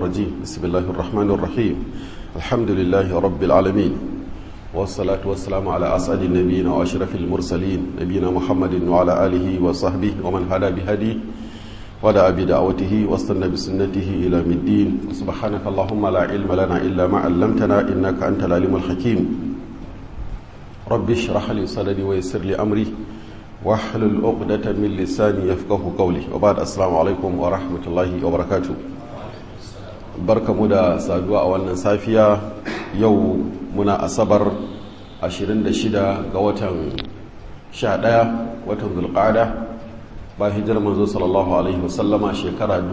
الرجيم بسم الله الرحمن الرحيم الحمد لله رب العالمين والصلاة والسلام على أسعد النبيين وأشرف المرسلين نبينا محمد وعلى آله وصحبه ومن هدى بهديه ودعا بدعوته واستنى بسنته إلى الدين سبحانك اللهم لا علم لنا إلا ما علمتنا إنك أنت العليم الحكيم رب اشرح لي صدري ويسر لي أمري واحلل عقدة من لساني يفقه قولي وبعد السلام عليكم ورحمة الله وبركاته barkamu da saduwa a wannan safiya yau muna asabar 26 ga watan 11 watan zulqa'ada ba hijar manzo sallallahu alaihi wasallama shekara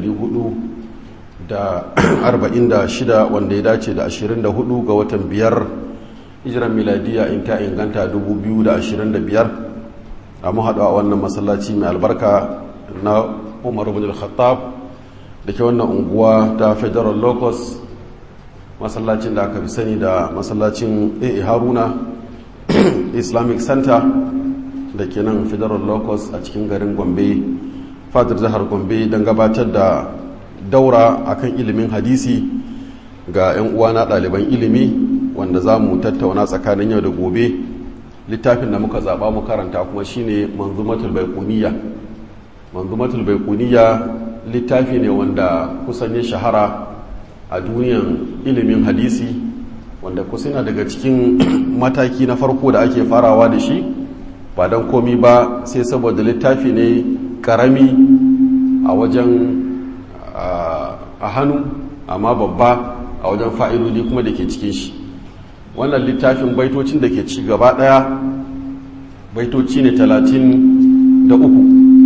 446 wanda ya dace da 24 ga watan biyar hijiran miladiya in ta inganta 2025 a mu haɗu a wannan masallaci mai albarka na umar bin al-khattab da ke wannan unguwa ta federal locus masallacin da aka fi sani da masallacin a haruna islamic center da ke nan federal locus a cikin garin gombe fadar jihar gombe don gabatar da daura akan ilimin hadisi ga 'yan uwana ɗaliban ilimi wanda za mu tattauna tsakanin yau da gobe littafin da muka zaɓa mu karanta kuma shine manzumatul baikuniya manzumatul baikuniya littafi ne wanda kusan ya shahara a duniyan ilimin hadisi wanda kusina daga cikin mataki na farko da ake farawa da shi ba don komi ba sai saboda littafi ne karami a wajen a hannu amma babba a wajen fa'idodi kuma da ke cikin shi wannan littafin baitocin da ke ci gaba daya baitoci ne talatin da uku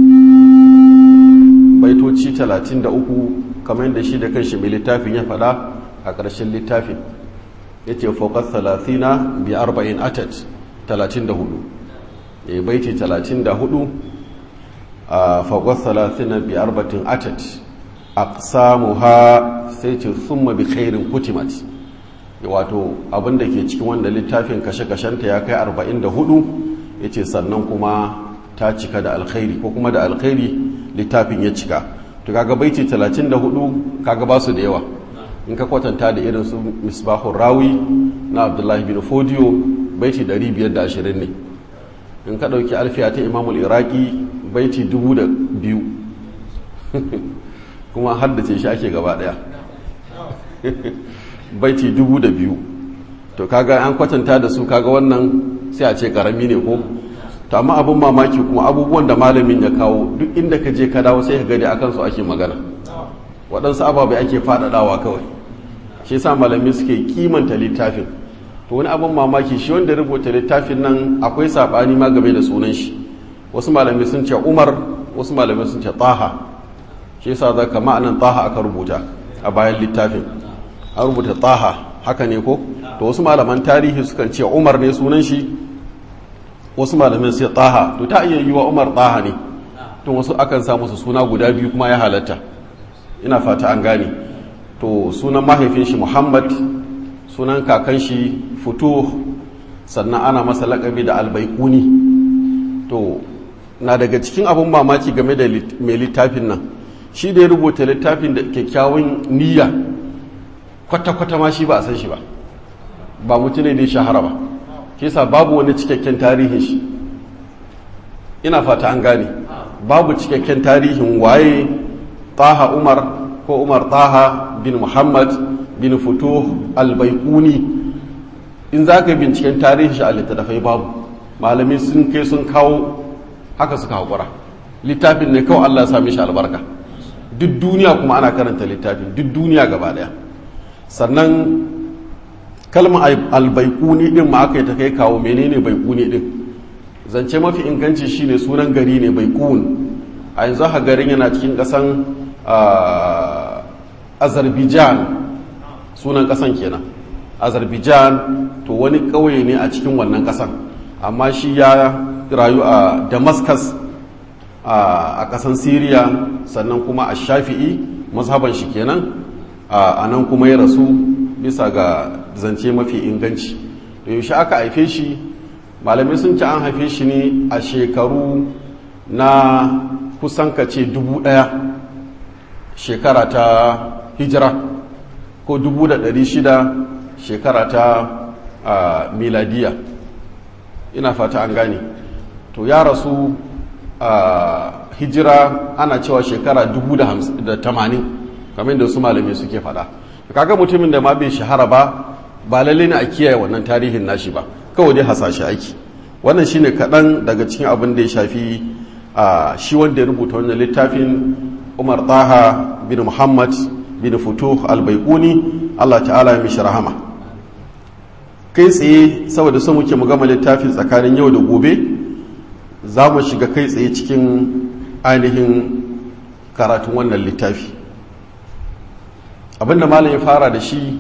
baitoci 33 kamar yadda shi da kanshi mai littafin ya faɗa a ƙarshen littafin ya ce fokar 30 bi 40 atat 34 ya baiti 34 a fokar 30 bi 40 atat a samu ha sai ce summa bi khairin kutimat wato abinda ke cikin wanda littafin kashe-kashenta ya kai 44 ya ce sannan kuma ta cika da alkhairi ko kuma da alkhairi littafin ya cika to kaga baiti 34 kaga ba su da yawa in ka kwatanta da irin su misbahun rawi na abdullahi bin fodiyo baiti 520 ne in ka dauki alfiya ta imamul iraki baiti 2000 kuma haddace shi ake gaba daya baiti 2000 to kaga an kwatanta da su kaga wannan sai a ce karami ne ko to amma abin mamaki kuma abubuwan da malamin ya kawo duk inda ka je ka dawo sai ka gani akan su ake magana waɗansu ababai ake faɗaɗawa kawai shi yasa malami suke kimanta littafin to wani abin mamaki shi wanda rubuta littafin nan akwai saɓani ma game da sunan shi wasu malami sun ce umar wasu malami sun ce taha shi yasa za ka ma'anan taha aka rubuta a bayan littafin an rubuta taha haka ne ko to wasu malaman tarihi sukan ce umar ne sunan shi wasu malamin sai taha to ta iya yi wa umar taha ne to wasu akan sa musu suna guda biyu kuma ya halatta ina fata an gane to sunan mahaifin shi muhammad sunan kakan shi fito sannan ana masa lakabi da albaikuni to na daga cikin abin mamaki game da mai littafin nan shi da ya rubuta littafin da kyakkyawan niyya kwata-kwata ma shi ba a san shi ba ba mutum ne da ya shahara ba shi yasa babu wani cikakken tarihin shi ina fata an gane babu cikakken tarihin waye taha umar ko umar taha bin muhammad bin futuh albaikuni in za ka binciken tarihin shi a littattafai babu malami sun kai sun kawo haka suka haƙura littafin ne kawai allah sami shi albarka duk duniya kuma ana karanta littafin duk duniya gaba daya sannan kalmar albaikuni din ma aka yi ta kai kawo menene baikuni din zance mafi inganci shine sunan gari ne baikun a yanzu haka garin yana cikin kasan azerbaijan sunan kasan kenan azerbaijan to wani ƙauye ne a cikin wannan kasan amma shi ya rayu a damascus a kasan syria sannan kuma a shafi'i mazhaban shi kenan a nan kuma ya rasu bisa ga zance mafi inganci da yaushe aka haife shi malamai sun ci an haife shi ne a shekaru na kusan ka ce dubu ɗaya shekara ta hijira ko 600 shekara ta miladiya ina fata an gane to ya rasu a hijira ana cewa shekara 80 kamar da su malami suke fada kaga mutumin da ma bai shahara ba ba lalle ne a kiyaye wannan tarihin nashi ba kawai dai hasashe aiki wannan shine kaɗan daga cikin abin da ya shafi a shi wanda ya rubuta wannan littafin umar taha bin muhammad bin futuh albaikuni allah ta'ala ya mishi rahama kai tsaye saboda son muke mu gama littafin tsakanin yau da gobe za mu shiga kai tsaye cikin ainihin karatun wannan littafi abinda malam ya fara da shi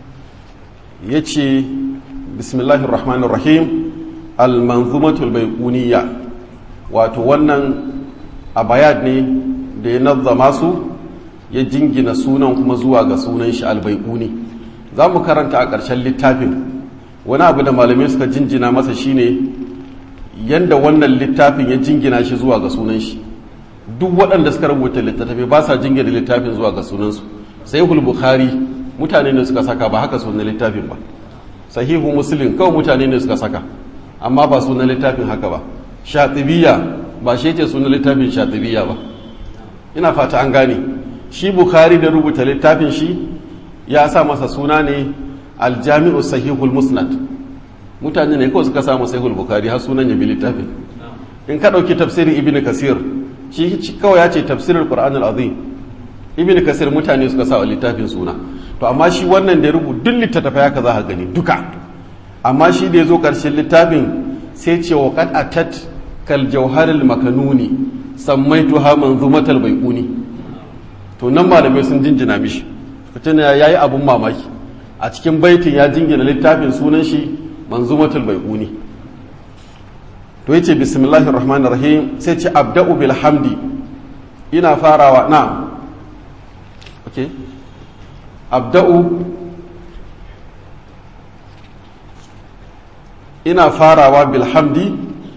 ya ce bismillahir rahmanir rahim al-manzumatul baiquniya wato wannan abayat ne da ya nazzama su ya jingina sunan kuma zuwa ga sunan shi al-baiquni za mu karanta a ƙarshen littafin wani abu da malamai suka jinjina masa shine yanda wannan littafin ya jingina shi zuwa ga sunan shi duk waɗanda suka rubuta littattafai ba sa jingina littafin zuwa ga sunansu sahihul bukhari mutane ne suka saka ba haka sunan littafin ba sahihu muslim kawai mutane ne suka saka amma ba sunan littafin haka ba shatibiya ba shi ce sunan littafin shatibiya ba ina fata an gane shi bukhari da rubuta littafin shi ya sa masa suna ne aljami'u sahihul musnad mutane ne kawai suka samu sahihul bukhari har sunan ya bi littafin in ka ɗauki tafsirin ibn kasir shi kawai ya ce tafsirin qur'anul azim ibn kasir mutane suka sa wa littafin suna to amma shi wannan da ya rubu duk littattafai haka za ka gani duka amma shi da ya zo ƙarshen littafin sai ce wa qad atat kal jawharil makanuni sammaitu ha manzumatal baiquni to nan malamai sun jinjina mishi fitina yayi abun mamaki a cikin baitin ya jingina littafin sunan shi manzumatul baiquni to yace bismillahir rahmanir rahim sai ce abda'u bil hamdi ina farawa na okay abda'u ina farawa bil hamdi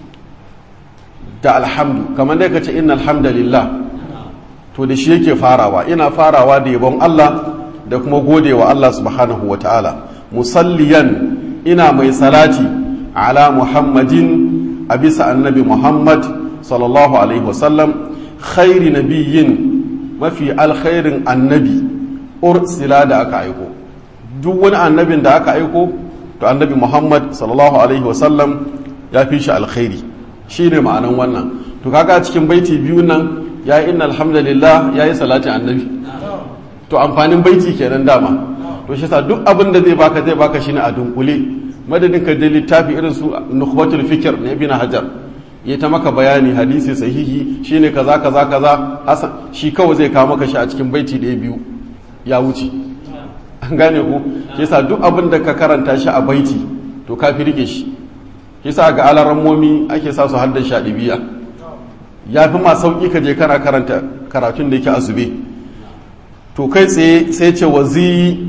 da alhamdu kamar dai ka ce inna alhamdulillah to da shi yake farawa ina farawa da yabon Allah da kuma godewa Allah subhanahu wa ta'ala musalliyan ina mai salati ala muhammadin a bisa annabi muhammad sallallahu alaihi wasallam khairi nabiyyin mafi alkhairin annabi ursila da aka aiko duk wani annabin da aka aiko to annabi muhammad sallallahu alaihi wasallam ya fi shi alkhairi shi ne ma'anan wannan to kaga cikin baiti biyu nan ya yi inna alhamdulillah ya yi salatin annabi to amfanin baiti kenan dama to shi sa duk abin da zai baka zai baka shi ne a dunkule madadin ka je littafi irin su nukhbatul fikr na ibn hajar ya ta maka bayani hadisi sahihi shine kaza kaza kaza hasan shi kawai zai kawo maka shi a cikin baiti da biyu ya wuce an gane ku shi sa duk abin da ka karanta shi a baiti to ka fi rike shi shi sa ga alarammomi ake sa su haddan shaɗibiya ya fi ma sauƙi ka je kana karanta karatun da yake azube to kai tsaye sai ce wa zi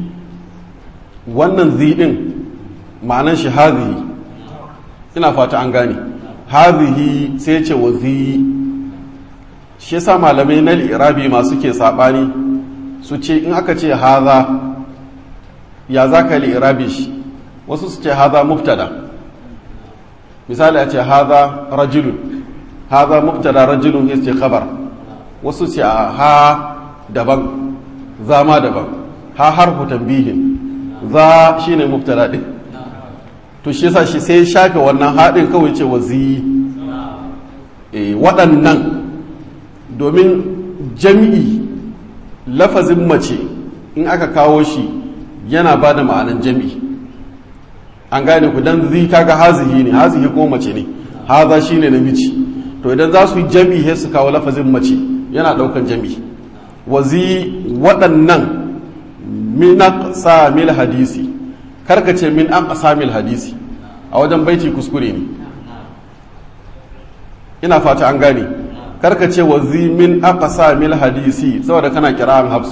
wannan zi ɗin ma'anan shi hazihi ina fata an gane hazihi sai ce wa zi shi yasa malamai na irabi masu ke saɓani su ce in aka ce haza ya za ka irabi shi wasu su ce haza muftada misali a ce haza rajulun haza mubtada rajulun ya ce khabar wasu ce a ha daban za ma daban ha harfu tambihin za shine mubtada din to shi yasa shi sai shafe wannan haɗin kawai ce wazi e, waɗannan domin jami'i lafazin mace in aka kawo shi yana ba da ma'anan jami'i an gane ku dan zi kaga hazihi ne hazihi ko mace ne haza shine namiji to idan za su yi jami'i sai su kawo lafazin mace yana daukan jami'i wazi waɗannan min aqsamil hadisi karka ce min aqsamil hadisi a wajen baiti kuskure ne ina fata an gane karka ce wazi min aqsamil hadisi saboda kana kira'an hafsu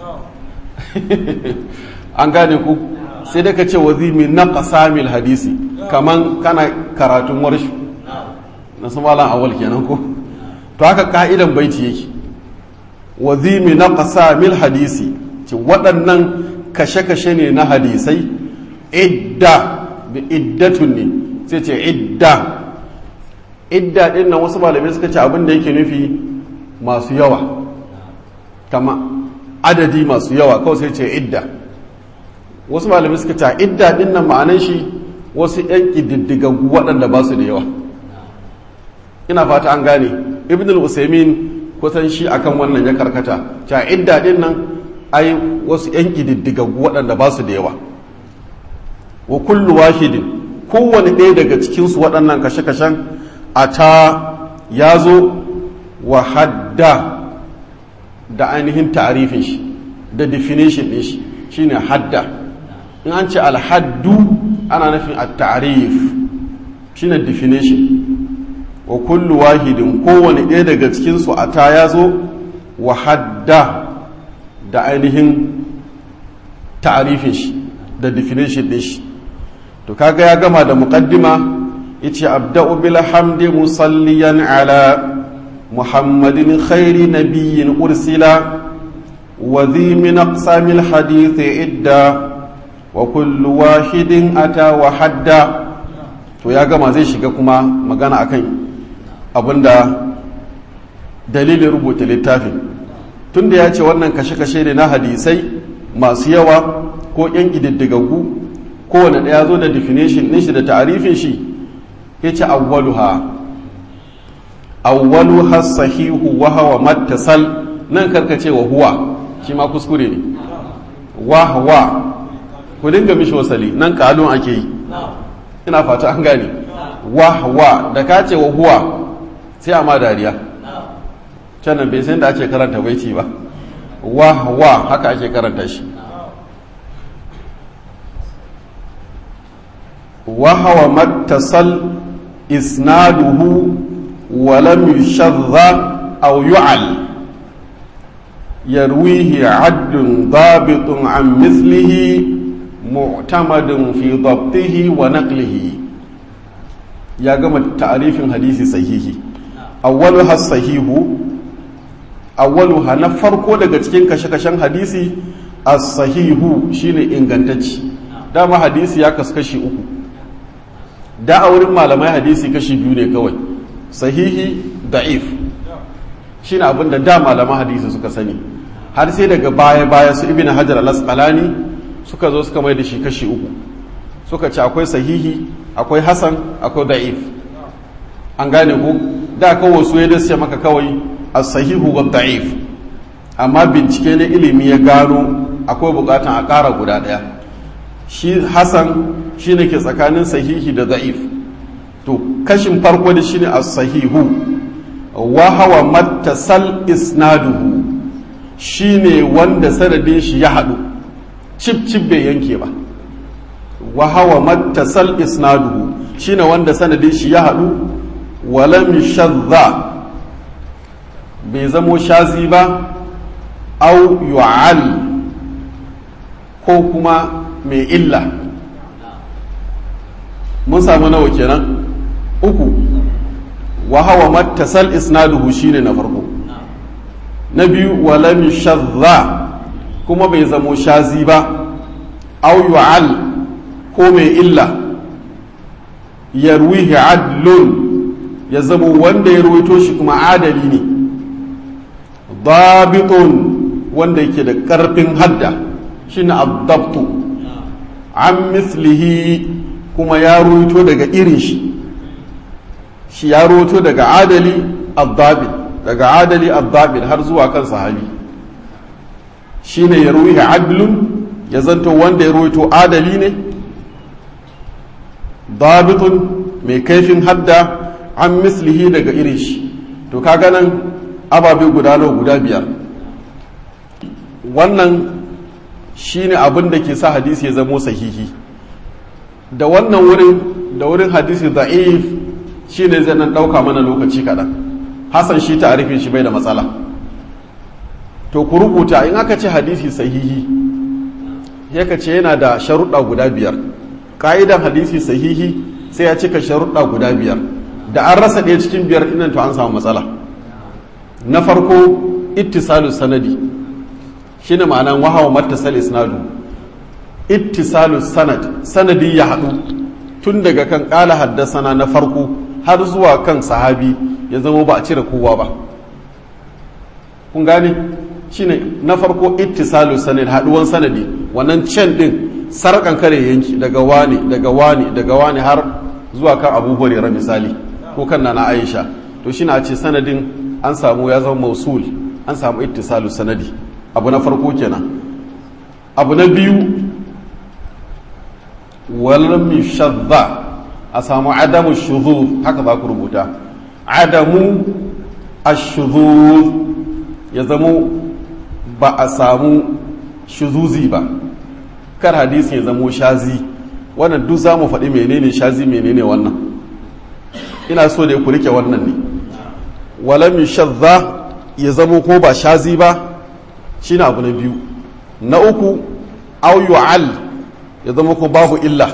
an gane ku sai dai ka ce wazimi na ƙasamil hadisi kaman kana karatun warshu na su malam awal kenan ko to haka ka'idan baiti yake wazimi na ƙasamil hadisi ce waɗannan kashe-kashe ne na hadisai idda da iddatun ne sai ce idda idda ɗin nan wasu malamai suka ce abin da yake nufi masu yawa kama adadi masu yawa kawai sai ce idda wasu malamai suka ce idda ɗin nan ma'anan shi wasu 'yan ƙididdigaggu waɗanda ba su da yawa ina fata an gane ibn al-usaimin kusan shi akan wannan ya karkata ta idda ɗin nan ai wasu 'yan ƙididdigaggu waɗanda ba su da yawa wa kullu wahidin kowane ɗaya daga cikinsu waɗannan kashe-kashen a ta ya zo wa hadda da ainihin ta'arifin shi da definition ɗin shi shine hadda in an ce alhaddu ana nufin a ta'arif shine definition wa kullu wahidin kowane ɗaya daga cikinsu a ta ya zo wa hadda da ainihin ta'arifin shi da definition ɗin shi to kaga ya gama da muqaddima yace abda'u bil hamdi musalliyan ala muhammadin khairi nabiyyin ursila wa dhi min aqsamil hadith idda wa kullu wahidin ata wa hadda to ya gama zai shiga kuma magana akan abinda dalilin rubuta littafin tunda ya ce wannan kashe-kashe ne na hadisai masu yawa ko 'yan ƙididdigaggu kowane ɗaya zo da definition ɗin shi da ta'arifin shi ya ce awwaluha awwaluha sahihu wa hawa mattasal nan karkace wa huwa shi ma kuskure ne wa hawa ku dinga mishi wasali nan kalon ake yi ina fata an gane wa hawa da ka ce wa huwa sai a ma dariya can nan bai san da ake karanta baiti ba wa hawa haka ake karanta shi وهو ما اتصل إسناده ولم يشذ أو يعل يرويه عدل ضابط عن مثله معتمد في ضبطه ونقله يا جماعة تعريف حديث صحيح أولها الصحيح أولها نفرق daga cikin kashe-kashen hadisi as-sahihu shine ingantacci dama hadisi ya kaskashi uku da a wurin malamai hadisi kashi biyu ne kawai sahihi da'if shi ne abinda da malaman hadisi suka sani har sai daga baya-baya su ibina hajar al-asqalani suka zo suka mai da shi kashi uku suka ce akwai sahihi akwai hasan akwai da'if an gane ku da kawai su ya dace maka kawai as-sahihu wa da'if amma bincike na ilimi ya gano akwai bukatan a ƙara guda ɗaya shi hasan shi ne ke tsakanin sahihi da za'if to kashin farko da shi ne a sahihu wa hawa mattasal isnaduhu shi ne wanda sanadin shi ya haɗu cip cip bai yanke ba wa hawa mattasal isnaduhu shi ne wanda sanadin shi ya haɗu walam shadda bai zamo shazi ba au yu'al ko kuma mai illa mun samu nawa kenan uku wa hawa mattasal isnaduhu shine na farko na biyu wa lam shadda kuma bai zamo shazi ba aw yu'al ko mai illa yarwihi adlun ya zamo wanda ya ruwaito shi kuma adali ne dabitun wanda yake da karfin hadda shine addabtu an mislihi kuma ya ruwaito daga irin shi shi ya ruwaito daga adali addabit daga adali addabit har zuwa kan sahabi shine ya ruwihi adlun ya zanto wanda ya ruwaito adali ne dabitun mai kaifin hadda an mislihi daga irin shi to kaga nan ababe guda nawa guda biyar wannan shine abin da ke sa hadisi ya zamo sahihi da wannan wurin da wurin hadisi da'if shine zai nan ɗauka mana lokaci kaɗan hasan shi ta'arifin shi bai da matsala to ku rubuta in aka ce hadisi sahihi ya ce yana da sharuɗa guda biyar ƙa'idan hadisi sahihi sai ya cika sharuɗa guda biyar da an rasa ɗaya cikin biyar ɗinan to an samu matsala na farko ittisalu sanadi shine ma'anan wahawa mattasal isnadu ittisalu sanad sanadi ya haɗu tun daga kan ƙala haddasana na farko har zuwa kan sahabi ya zama ba a cire kowa ba kun gane shine na farko ittisalu sanad haɗuwan sanadi wannan can ɗin sarƙan kare yanki daga wani daga wani daga wani har zuwa kan abu hurairah misali ko kan nana aisha to shine a ce sanadin an samu ya zama mausul an samu ittisalu sanadi abu na farko kenan abu na biyu walam shadda a samu adamu shuzuz haka za ku rubuta adamu ashuzuz ya zamo ba a samu shuzuzi ba kar hadisi ya zamo shazi wannan duk za mu faɗi menene shazi menene wannan ina so da ku rike wannan ne walam shadda ya zamo ko ba shazi ba shine abu na biyu na uku au yu'al ya zama ko babu illa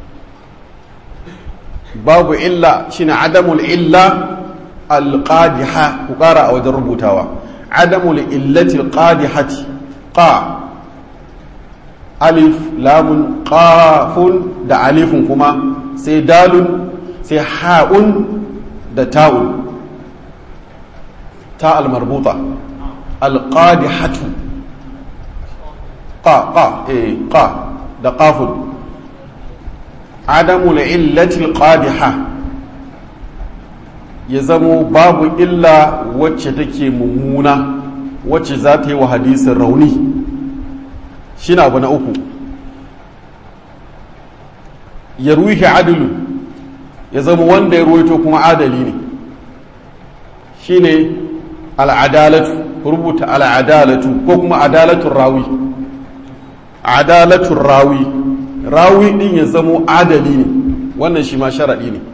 babu illa shine adamul illa alqadiha ku kara a wajen rubutawa adamul illati alqadihati qa alif lamun qafun da alifun kuma sai dalun sai ha'un da ta'un ta almarbuta alqadihatu qa qa eh qa da qafun adamul illatil qadiha ya zamo babu illa wacce take mummuna wacce za ta yi wa hadisin rauni shi na abu na uku ya ruhi adilu ya zama wanda ya ruwaito kuma adali ne shi ne al'adalatu rubuta al'adalatu ko kuma adalatun rawi adalatun rawi rawi din ya zamo adali ne wannan shi ma sharaɗi ne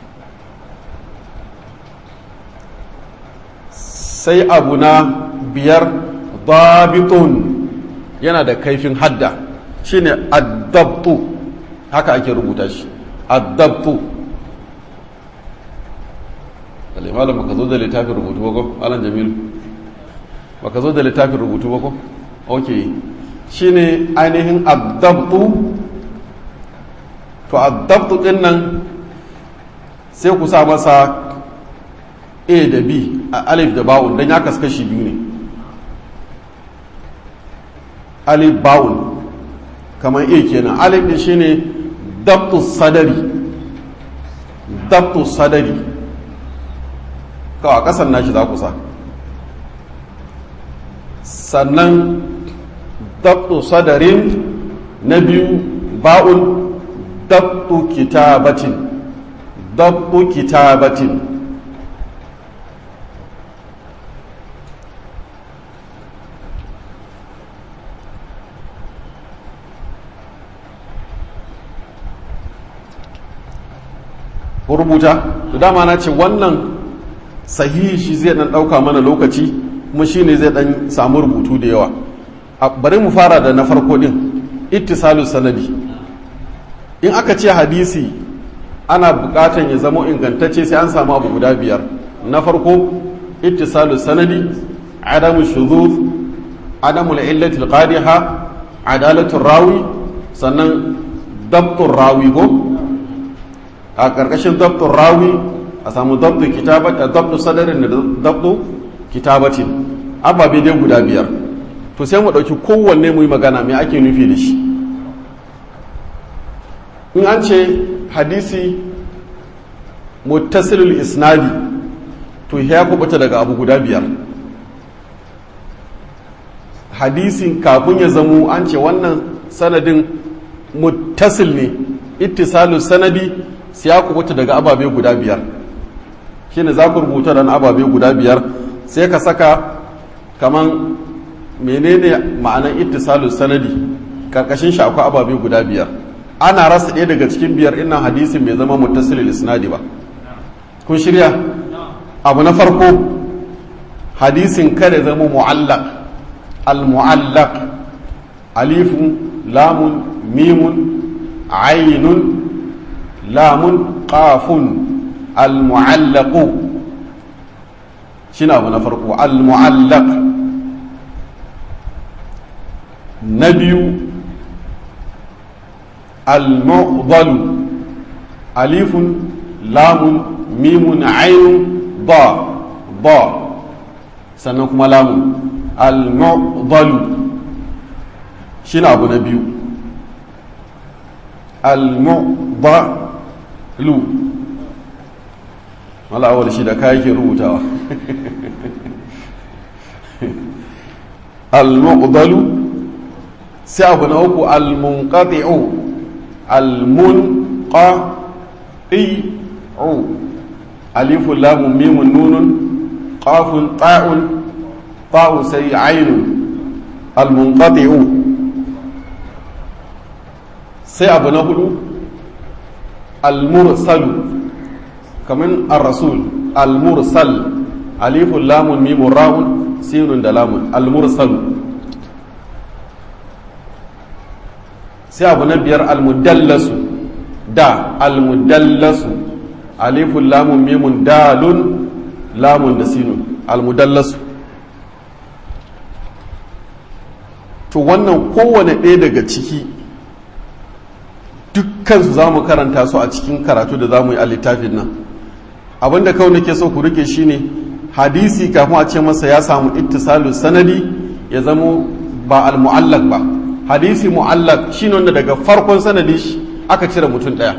sai abu na biyar dabitun yana da kaifin hadda shine addabtu haka ake rubuta shi addabtu malam baka zo da littafin rubutu ba ko alan jamilu baka zo da littafin rubutu ba ko ok shine ainihin addabtu to addabtu din nan sai ku sa masa a da b a alif da ba'un don ya kaskashi biyu ne alif ba'un kamar a kenan alif din shine dabtu sadari dabtu sadari kawai kasan nashi za ku sa sannan dabtu sadarin na biyu ba'un dabtu kitabatin dabtu kitabatin rubuta da dama na ce wannan sahihi shi zai dan dauka mana lokaci kuma shine zai dan samu rubutu da yawa bari mu fara da na farko din ittisalu sanadi in aka ce hadisi ana bukatan ya zama ingantacce sai an samu abu guda biyar na farko ittisalu sanadi adamu shuzuz adamu illati alqadiha adalatu rawi sannan dabtur rawi ko a karkashin dabtur rawi a samu dabtu kitabat dabtu sadarin da dabtu kitabatin ababe dai guda biyar to sai mu ɗauki kowanne mu yi magana me ake nufi da shi in an ce hadisi muttasilul isnadi to ya kubuta daga abu guda biyar hadisin kafin ya zamo an ce wannan sanadin muttasil ne ittisalul sanadi sai ya kubuta daga ababe guda biyar shine za ku rubuta da ababe guda biyar sai ka saka kaman menene ma'anan ittisalus sanadi karkashin shi akwai ababe guda biyar ana rasa ɗaya daga cikin biyar ina hadisin bai zama muttasilil isnadi ba kun shirya abu na farko hadisin kare zama mu'allaq al mu'allaq alifun lamun mimun ainun lamun qafun al mu'allaqu shine abu na farko al mu'allaq na biyu al-mu'dalu alifun lamun mimun ainun ba ba sannan kuma lamun al-mu'dalu shi abu na biyu al-mu'dalu mala'awar shi da kayakin rubutawa al-mu'dalu sai abu na uku al-munqati'u al-munqati'u alifun lamun mimun nunun qafun ta'un ta'u sai ainun al-munqati'u sai abu na hudu al-mursalu kamin ar-rasul al-mursal alifun lamun mimun ra'un sinun da lamun al-mursalu sai abu na biyar al-mudallasu da al-mudallasu alifun lamun mimun dalun lamun da sinun al-mudallasu to wannan kowane ɗaya daga ciki dukkansu za mu karanta su a cikin karatu da za mu yi a littafin nan abinda kawai nake so ku rike shine hadisi kafin a ce masa ya samu ittisalu sanadi ya zamo ba al-mu'allaq ba hadisi mu'allaq shine wanda daga farkon sanadi shi aka cire mutum daya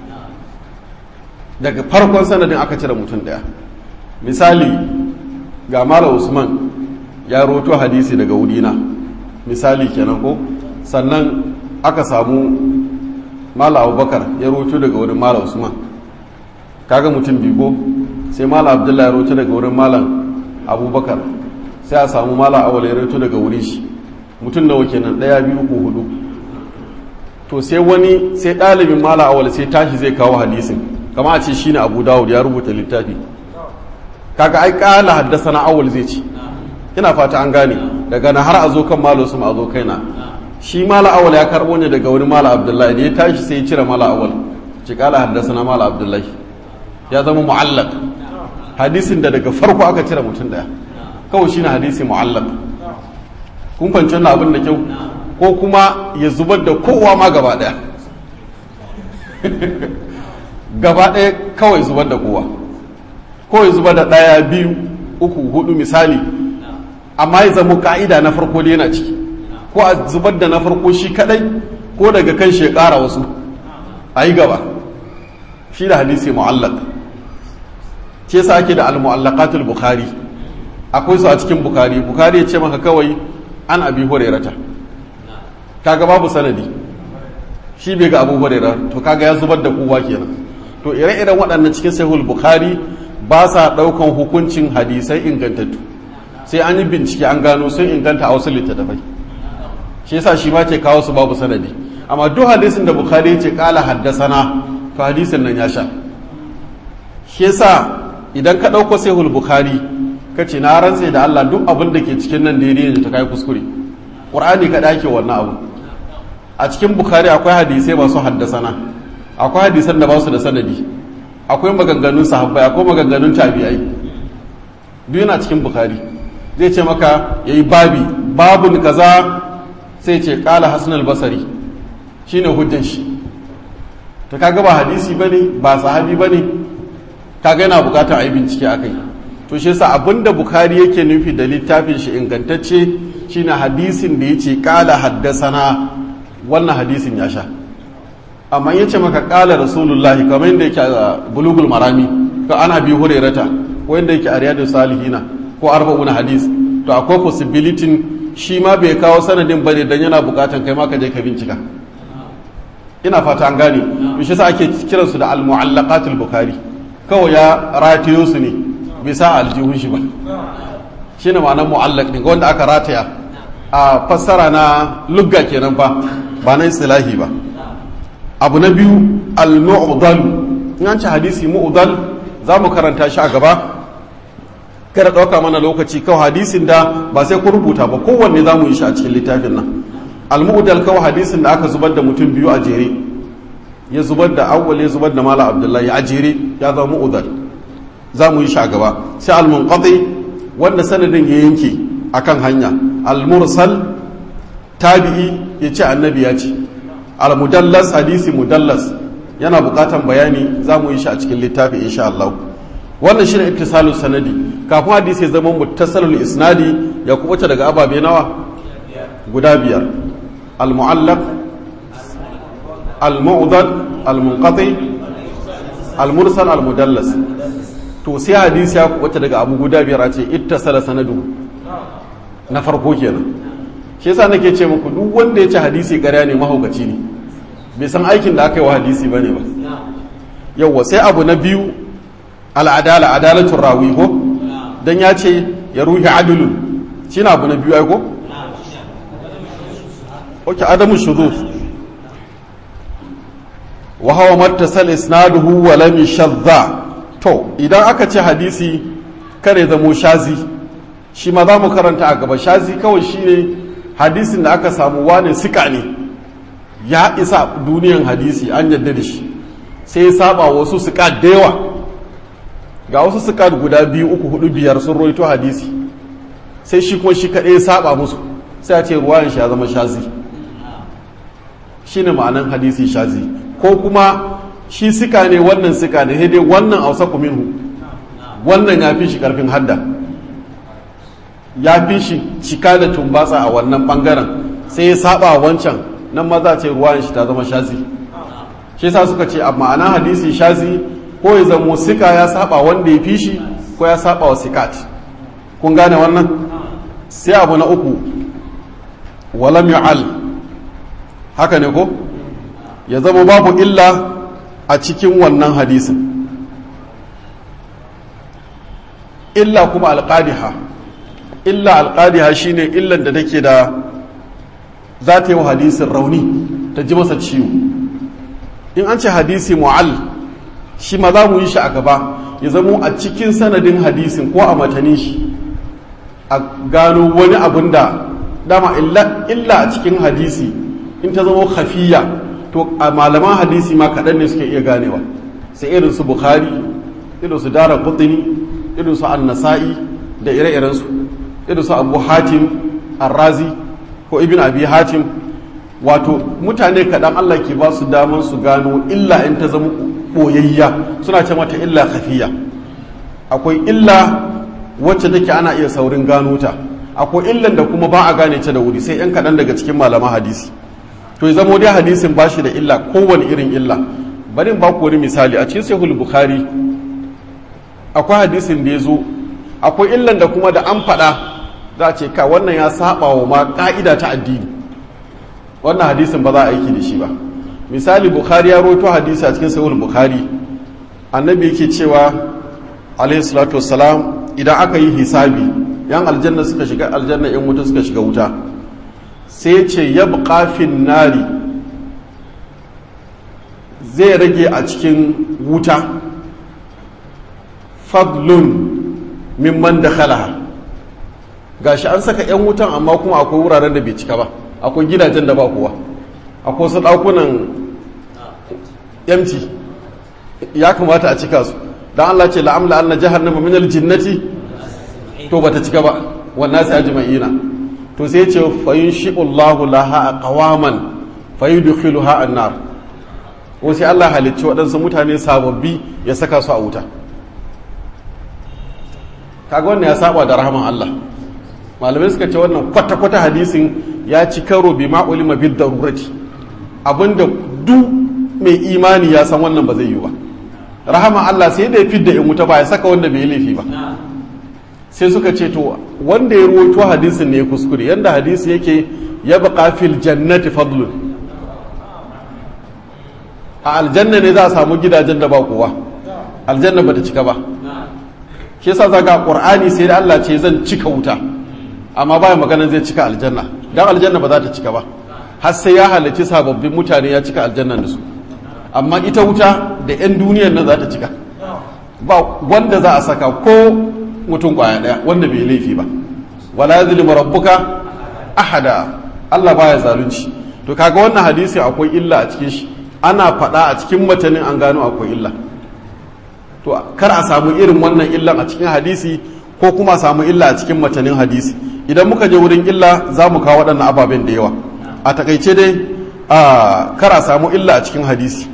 daga farkon sanadin aka cire mutum daya misali ga mala usman ya roto hadisi daga wurina misali kenan ko sannan aka samu mala abubakar ya roto daga wurin mala usman kaga mutum bigo sai mala abdullahi ya roto daga wurin malam abubakar sai a samu mala awal ya roto daga wurin shi mutum nawa kenan daya biyu ko hudu to sai wani sai ɗalibin mala awal sai tashi zai kawo hadisin kama a ce shine abu dawud ya rubuta littafi kaga ai kala haddasa na awal zai ci ina fata an gane daga na har a zo kan malo su a zo kaina shi mala awal ya karbo ne daga wani mala abdullahi da ya tashi sai ya cire mala awal ci kala haddasa na mala abdullahi ya zama mu'allaq hadisin da daga farko aka cire mutum daya kawai shine hadisi mu'allaq kun fahimci wannan abin da kyau ko kuma ya zubar da kowa ma gaba daya gaba daya kawai zubar da kowa ko ya zubar da daya biyu uku hudu misali amma ya zama ka'ida na farko da yana ciki ko a zubar da na farko shi kadai ko daga kan shi ya kara wasu a yi gaba shi da hadisi mu'allaq ce sa ake da al-mu'allaqatul bukhari akwai su a cikin bukhari bukhari ya ce maka kawai an abi hurairata kaga babu sanadi shi bai ga abu huraira to kaga ya zubar da kowa kenan to ire-iren waɗannan cikin sahihul bukhari ba sa ɗaukan hukuncin hadisai ingantattu sai an yi bincike an gano sun inganta a wasu littattafai shi yasa shi ma ce kawo su babu sanadi amma duk hadisin da bukhari ya ce kala haddasana to hadisin nan ya sha shi yasa idan ka ɗauko sahihul bukhari ka ce na rantse da Allah duk abin da ke cikin nan daidai ne ta kai kuskure qur'ani ka dake wannan abu a cikin bukhari akwai hadisai masu haddasana akwai hadisan da ba su da sanadi akwai maganganun sahabbai akwai maganganun tabi'ai duk yana cikin bukhari zai ce maka yayi babi babun kaza sai ce qala hasan al-basri shine hujjan shi to kaga ba hadisi bane ba sahabi bane kaga yana bukatar a yi bincike akai to shi yasa abinda bukhari yake nufi da littafin shi ingantacce shine hadisin da yace qala haddasana wannan hadisin ya sha amma yace maka qala rasulullahi kamar yadda yake a bulugul marami ko ana bi hurairata ko yadda yake a riyadus salihina ko arba'una hadis to akwai possibility shi ma bai kawo sanadin bane dan yana bukatan kai ma ka je ka bincika ina fata an gane to shi yasa ake kiransu da al-mu'allaqatul bukhari kawai ya ratiyo su ne bisa aljihun shi ba shi ne ma'anar mu'allak ɗin wanda aka rataya a fassara na lugga kenan fa ba na istilahi ba abu na biyu al-mu'dal in an ci hadisi mu'dal za mu karanta shi a gaba kada ɗauka mana lokaci kawai hadisin da ba sai ku rubuta ba kowanne za mu yi shi a cikin littafin nan al-mu'dal kawai hadisin da aka zubar da mutum biyu a jere ya zubar da awwal ya zubar da mala abdullahi a jere ya zama mu'dal za mu yi shi a gaba sai al-munqati wanda sanadin ya yanke akan hanya al-mursal tabi'i ya ce annabi ya ce al-mudallas hadisi mudallas yana bukatan bayani za mu yi shi a cikin littafi insha Allah wannan shine ittisalus sanadi kafin hadisi ya zama muttasalul isnadi ya kubuta daga ababe nawa guda biyar al-mu'allaq al-mu'dad al-munqati al-mursal al-mudallas to sai hadisi ya kubuta daga abu guda biyar a ce ittasala sanadu na farko kenan shi yasa nake ce muku duk wanda ya ci hadisi ƙarya ne mahaukaci ne bai san aikin da aka yi wa hadisi bane ba yauwa sai abu na biyu al'adala adalatun rawi ko dan ya ce ya ruhi adulun shi na abu na biyu aiko? ok adamu shuzuz wa hawa mattasal isnaduhu wa lam shadda to idan aka ce hadisi kare zamo shazi shi ma za mu karanta a gaba shazi kawai shine hadisin da aka samu wane sika ne ya isa duniyan hadisi an yadda da shi sai ya saba wasu sika da yawa ga wasu sika guda biyu uku hudu biyar sun roito hadisi sai shi kuma shi kaɗai ya saba musu sai a ce ruwayan shi ya zama shazi shine ma'anan hadisi shazi ko kuma shi sika ne wannan sika ne sai dai wannan ausa minhu wannan ya fi shi karfin hadda ya fi shi cika da tumbatsa a wannan bangaren sai ya saba wancan nan maza ce ruwan shi ta zama shazi shi sa suka ce a ma'ana hadisi shazi ko ya zamo sika ya saba wanda ya fi shi ko ya saba wa sikat kun gane wannan sai abu na uku walam yu'al haka ne ko ya zama babu illa a cikin wannan hadisin illa kuma alƙadiha illa alƙadiha shine illan da take da za ta yi wa hadisin rauni ta ji masa ciwo in an ce hadisi mu'al shi ma za mu yi shi a gaba ya zamo a cikin sanadin hadisin ko a matanin shi a gano wani abun da dama illa a cikin hadisi in ta zama hafiya to a malaman hadisi ma kaɗan ne suke iya ganewa sai irin su bukhari irin su dara kutini irin su annasa'i da ire-irensu irin su abu hatim arrazi ko ibn abi hatim wato mutane kaɗan allah ke ba su daman su gano illa in ta zama ɓoyayya suna ce mata illa kafiya akwai illa wacce take ana iya saurin gano ta akwai illan da kuma ba a gane ta da wuri sai 'yan kaɗan daga cikin malaman hadisi to ya zamo dai hadisin ba shi da illa kowane irin illa bari in ba ku wani misali a cikin sahihul bukhari akwai hadisin da ya zo akwai illan da kuma da an faɗa za a ce ka wannan ya saba wa ma ka'ida ta addini wannan hadisin ba za a aiki da shi ba misali bukhari ya roto hadisi a cikin sahihul bukhari annabi yake cewa alayhi salatu wassalam idan aka yi hisabi yan aljanna suka shiga aljanna yan wuta suka shiga wuta sai ce yabqa fin nari zai rage a cikin wuta fadlun mimman da khalaha gashi an saka 'yan wutan amma kuma akwai wuraren da bai cika ba akwai gidajen da ba kowa akwai su ɗakunan yamci ya kamata a cika su don Allah ce la'amla an na jahannama min aljinnati to bata cika ba wannan sai ajma'ina to sai ce fayin shi'ullahu laha a qawaman fayudkhiluha an-nar ko sai Allah halicci waɗansu mutane sababbi ya saka su a wuta kaga wannan ya saba da rahaman Allah malamai suka ce wannan kwata-kwata hadisin ya ci karo bi ma'ulima bid darurati abinda duk mai imani ya san wannan ba zai yi ba rahaman Allah sai da ya fidda in wuta ba ya saka wanda bai laifi ba sai suka ce to wanda ya ruwaito hadisin ne ya kuskure yanda hadisi yake ya baqa fil jannati fadlun a aljanna ne za a samu gidajen da ba kowa aljanna bata cika ba shi yasa zaga qur'ani sai da Allah ce zan cika wuta amma baya maganan zai cika aljanna dan aljanna ba za ta cika ba har sai ya halarci sababbin mutane ya cika aljannan da su amma ita wuta da yan duniyar nan za ta cika ba wanda za a saka ko mutum kwaya daya wanda bai laifi ba wala yazlimu rabbuka ahada Allah baya zalunci to kaga wannan hadisi akwai illa a cikin shi ana faɗa a cikin matanin an gano akwai illa to kar a samu irin wannan illan a cikin hadisi ko kuma a samu illa a cikin matanin hadisi idan muka je wurin illa za mu kawo waɗannan ababen da yawa a takaice dai a kara samu illa a cikin hadisi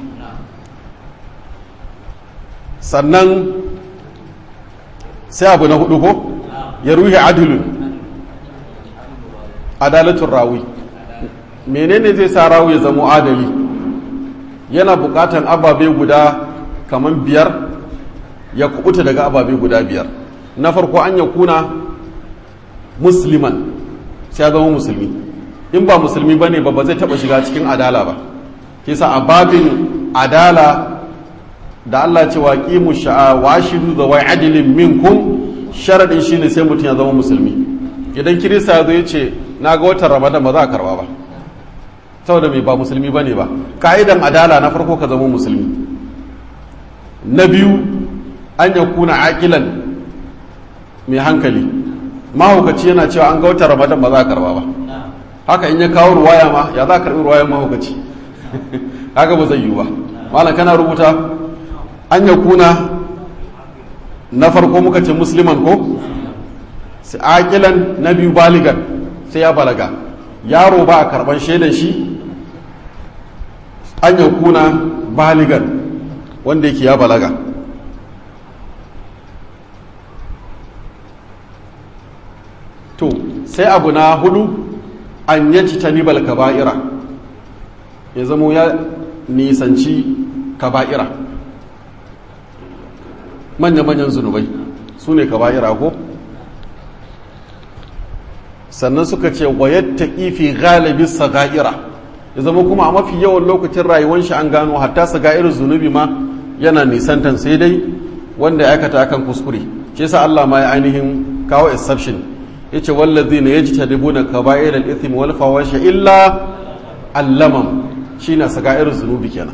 sannan sai abu na hudu ko ya ruhi adilun adalatun rawi menene zai sa rawi ya zama adali yana bukatan ababe guda kamar biyar ya kubuta daga ababe guda biyar na farko an ya kuna musliman sai ya zama musulmi in ba musulmi ba ne ba ba zai taba shiga cikin adala ba kisa a babin adala da Allah ce wa qimu sha'a wa ashidu da wai adilin minkum sharadin shine sai mutum ya zama musulmi idan kirista ya zo ya ce na ga watan ramadan ba za a karba ba saboda mai ba musulmi bane ba ka'idan adala na farko ka zama musulmi na biyu an ya kuna aƙilan mai hankali mahaukaci yana cewa an ga watan ramadan ba za a karba ba haka in ya kawo ruwaya ma ya za a karbi ruwayan mahaukaci haka ba zai yiwu ba malam kana rubuta an ya kuna na farko muka ce musliman ko sai aƙilan na biyu baligan sai ya balaga yaro ba a karban shaidan shi an ya kuna baligan wanda yake ya balaga to sai abu na hudu an yaci tanibal kaba'ira ya zamo ya nisanci kaba'ira manya-manyan zunubai su ne kaba'ira ko sannan suka ce wayatta ifi galibi saga'ira ya zama kuma a mafi yawan lokacin rayuwar shi an gano hatta saga'irin zunubi ma yana nisantan sai dai wanda ya aikata akan kuskure shi yasa Allah ma ya ainihin kawo exception yace wallazina yajtadibuna kaba'ir al-ithm wal fawahisha illa allamam shine saga'irin zunubi kenan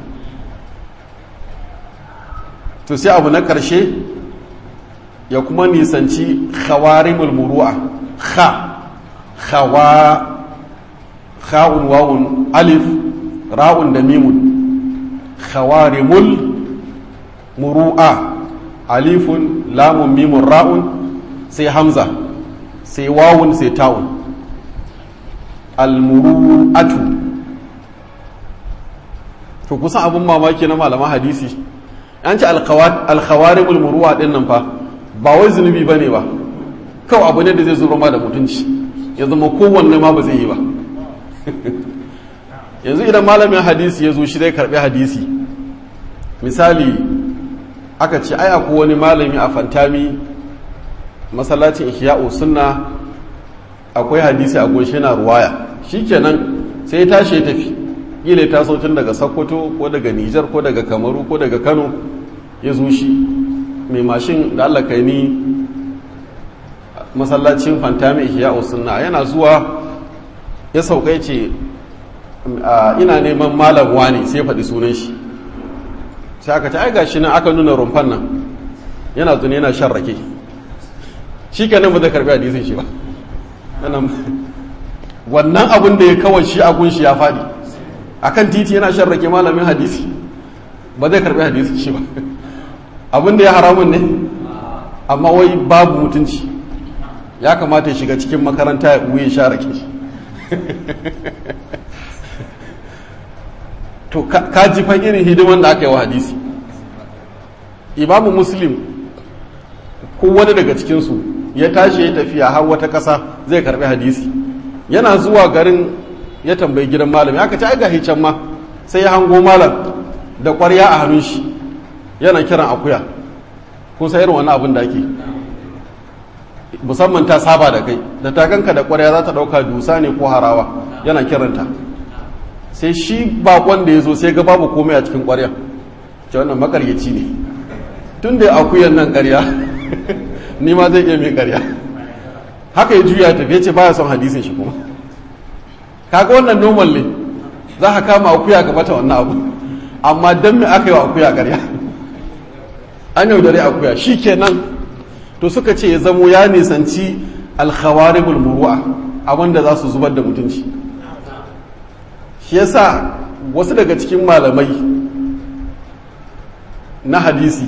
to sai abu na karshe ya kuma nisanci khawarimul muru'a kha khawa kha'un wawun alif ra'un da mimun khawarimul muru'a alifun lamun mimun ra'un sai hamza sai wawun sai ta'un almuru'atu to kusan abin mamaki na malaman hadisi an ce alkhawarimul muru'a din nan fa ba wai zunubi ba ne ba kawai abu ne da zai zuro ma da mutunci ya zama kowanne ma ba zai yi ba yanzu idan malamin hadisi ya zo shi zai karbi hadisi misali aka ce ai akwai wani malami a fantami masallacin ihya'u sunna akwai hadisi a goshe na ruwaya shikenan sai ya tashi ya tafi kila ya taso tun daga sokoto ko daga nijar ko daga kamaru ko daga kano ya zo shi mai mashin da allah kai ni masallacin fantami ihya'u sunna yana zuwa ya saukai ce ina neman malam wani sai faɗi sunan shi sai aka ce ai gashi nan aka nuna rumfan nan yana zune yana shan rake shi kenan ba zai karbi hadisin shi ba wannan abin da ya kawai shi agun shi ya faɗi akan titi yana shan rake malamin hadisi ba zai karbi hadisin shi ba abin da ya haramun ne amma wai babu mutunci ya kamata ya shiga cikin makaranta ya ɓuye sha rake to ka ji fa irin hidiman da aka yi wa hadisi imamu muslim ko wani daga cikinsu ya tashi ya tafiya har wata ƙasa zai karbi hadisi yana zuwa garin ya tambayi gidan malam aka ci ga can ma sai ya hango malam da ƙwarya a hannun shi yana kiran akuya kun sa irin wani abin da ake musamman ta saba da kai da takanka da ƙwarya za ta ɗauka dusa ne ko harawa yana kiranta sai shi bakon da ya zo sai ga babu komai a cikin ƙwarya ce wannan makaryaci ne tun da akuyan nan ƙarya ni ma zai iya mai ƙarya haka ya juya tafiye ce baya son hadisin shi kuma kaga wannan normal ne za ka kama akuya ka mata wannan abu amma don me aka yi wa akuya ƙarya an yaudare akuya shi kenan to suka ce ya zamo ya nisanci alkhawaribul muru'a abinda za su zubar da mutunci shi yasa wasu daga cikin malamai na hadisi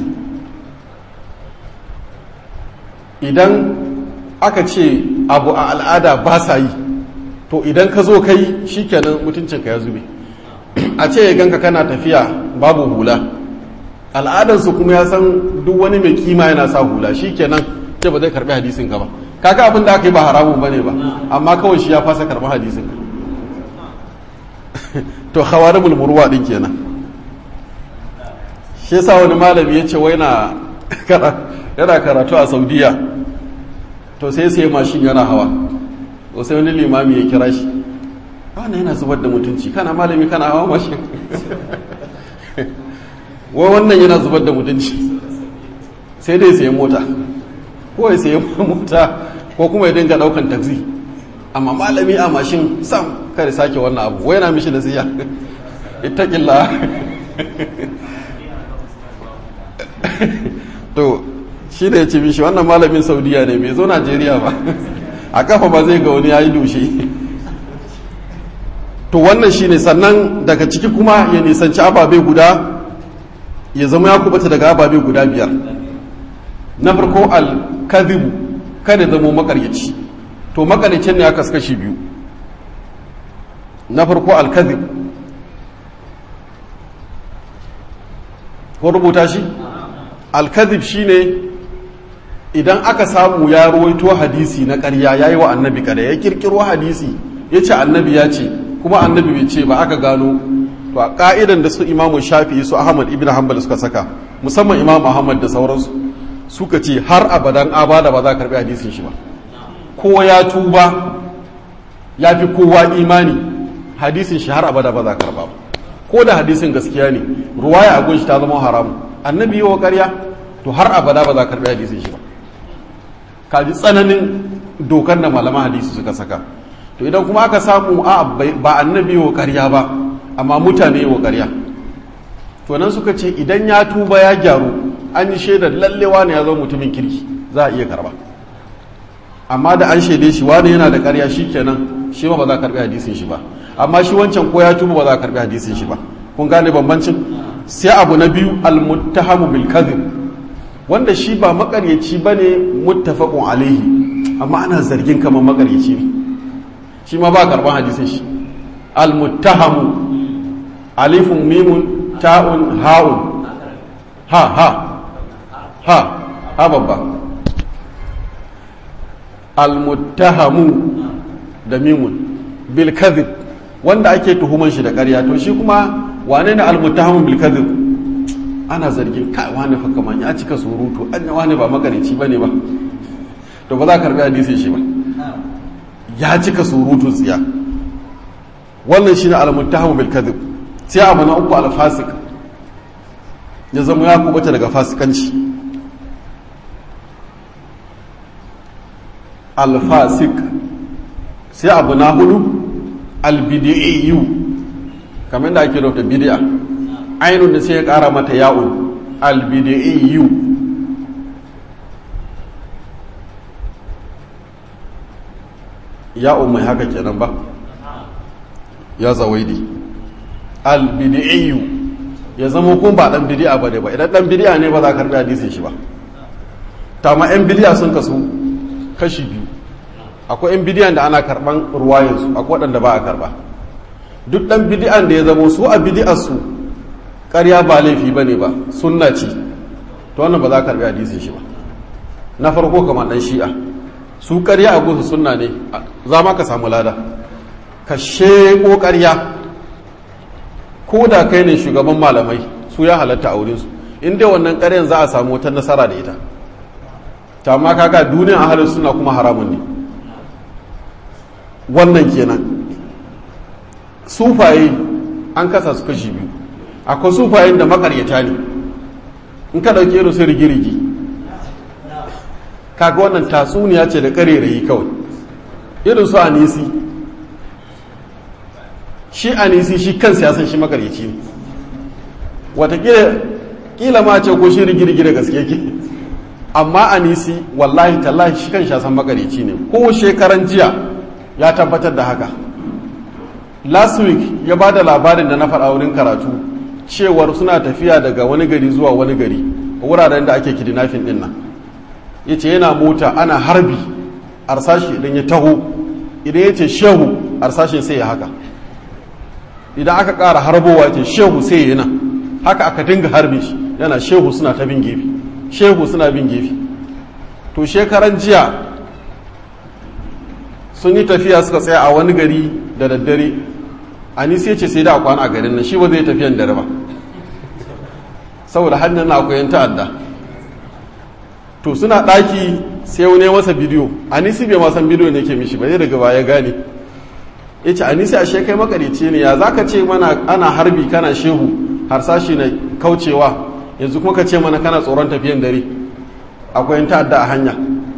idan aka ce abu a al'ada ba sa yi to idan ka zo kai shikenan mutuncinka ya zube a ce ya ganka kana tafiya babu hula al'adarsu kuma ya san duk wani mai kima yana sa hula shikenan ce ba zai karbi hadisin ka ba kaga abin da aka yi ba haramun bane ba amma kawai shi ya fasa karbi hadisin ka to khawarimul murwa din kenan shi yasa wani malami ya ce wai na yana karatu a saudiya to sai sai mashin yana hawa to sai wani limami ya kira shi wannan yana zubar da mutunci kana malami kana hawa mashin wai wannan yana zubar da mutunci sai dai sai mota ko ya sai mota ko kuma ya dinga daukan taxi amma malami a mashin sam kare sake wannan abu wai yana mishi nasiya ittaqillah to shi da ya ce mishi wannan malamin saudiya ne bai zo najeriya ba a kafa ba zai ga wani ya yi dushe to wannan shi ne sannan daga ciki kuma ya nisanci ababe guda ya zama ya kubata daga ababe guda biyar na farko al-kadhibu kada zama makaryaci to makaryacin ne aka kashi biyu na farko al-kadhib ko rubuta shi al-kadhib shine idan aka samu ya ruwaito hadisi na ƙarya yayi wa annabi kada ya kirkiro hadisi yace annabi ya ce kuma annabi bai ce ba aka gano to a ka'idan da su imamu shafi'i su ahmad ibn hanbal suka saka musamman imam ahmad da sauransu suka ce har abadan abada ba za ka karbi hadisin shi ba ko ya tuba ya fi kowa imani hadisin shi har abada ba za ka karba ba ko da hadisin gaskiya ne ruwaya a gunshi ta zama haramu annabi yawa karya to har abada ba za ka karbi hadisin shi ba ka ji tsananin dokar da malaman hadisi suka saka to idan kuma aka samu a ba annabi wa ƙarya ba amma mutane wa ƙarya to nan suka ce idan ya tuba ya gyaru an yi shaidar lallewa ne ya zama mutumin kirki za a iya karba amma da an shaide shi wani yana da ƙarya shi kenan shi ma ba za a karbi hadisin shi ba amma shi wancan ko ya tuba ba za a karbi hadisin shi ba kun gane bambancin sai abu na biyu almuttahamu bil kadhib wanda shi ba makaryaci bane muttafaqun alaihi amma ana zargin kamar makaryaci ne shi ma ba karban hadisin shi almuttahamu alifun mimun ta'un ha'un ha ha ha ha babba almuttahamu da mimun bil kadhib wanda ake tuhuman shi da ƙarya to shi kuma wane ne almuttahamu bil kadhib ana zargin kai wani fa kaman ya cika surutu an wani ba makarici bane ba to ba za ka karbi hadisin shi ba ya cika surutun tsiya wannan shi ne almuttahamu bil kadhib sai abu na uku alfasik ya zama ya kubata daga fasikanci alfasik sai abu na hudu albidi'iyu kamar da ake rubuta bid'a ainun da sai ya kara mata ya'un albidi'iyu ya'un mai haka kenan ba ya zawaidi albidi'iyu ya zama kun ba dan bidi'a ba ne ba idan dan bidi'a ne ba za ka karbi hadisin shi ba ta ma yan bidi'a sun kasu kashi biyu akwai yan bidiyan da ana karban ruwayansu akwai waɗanda ba a karba duk dan bidi'an da ya zama su a bidi'ar su ƙarya ba laifi ba ne ba sunna ce to wannan ba za ka karbi hadisin shi ba na farko kamar dan shi'a su ƙarya a gusu sunna ne za ma ka samu lada ka sheko ƙarya ko da kai ne shugaban malamai su ya halatta a wurinsu in dai wannan ƙaryan za a samu wata nasara da ita ta ma kaga duniyan ahalin suna kuma haramun ne wannan kenan sufaye an kasa su kashi biyu akwai sufayen da makaryata ne in ka ɗauke irin su rigirigi kaga wannan tatsuniya ce da ƙarerayi kawai irin su anisi shi anisi shi kan siyasan shi makaryaci ne watakila kila ma ce ko shi rigirgi da gaske ke amma anisi wallahi tallahi shi kan shasan makaryaci ne ko shekaran jiya ya tabbatar da haka last week ya ba da labarin da na faɗa wurin karatu cewar suna tafiya daga wani gari zuwa wani gari wuraren da ake kidnapping din nan ya ce yana mota ana harbi arsashi idan ya taho idan ya ce shehu harsashin sai ya haka idan aka ƙara harbowa ce shehu sai ya nan haka aka dinga harbe shi yana shehu suna ta bin gefe shehu suna bin gefe to shekaran jiya sun yi tafiya suka tsaya a wani gari da daddare anisi ya ce sai da a kwana a garin nan shi ba zai tafiyan dare ba saboda hannun na akwai yan ta'adda to suna ɗaki sai wani masa bidiyo anisi bai ma san bidiyo ne ke mishi ba zai daga baya gane ya ce anisi a shekai makarici ne ya za ka ce mana ana harbi kana shehu harsashi na kaucewa yanzu kuma ka ce mana kana tsoron tafiyan dare akwai yan ta'adda a hanya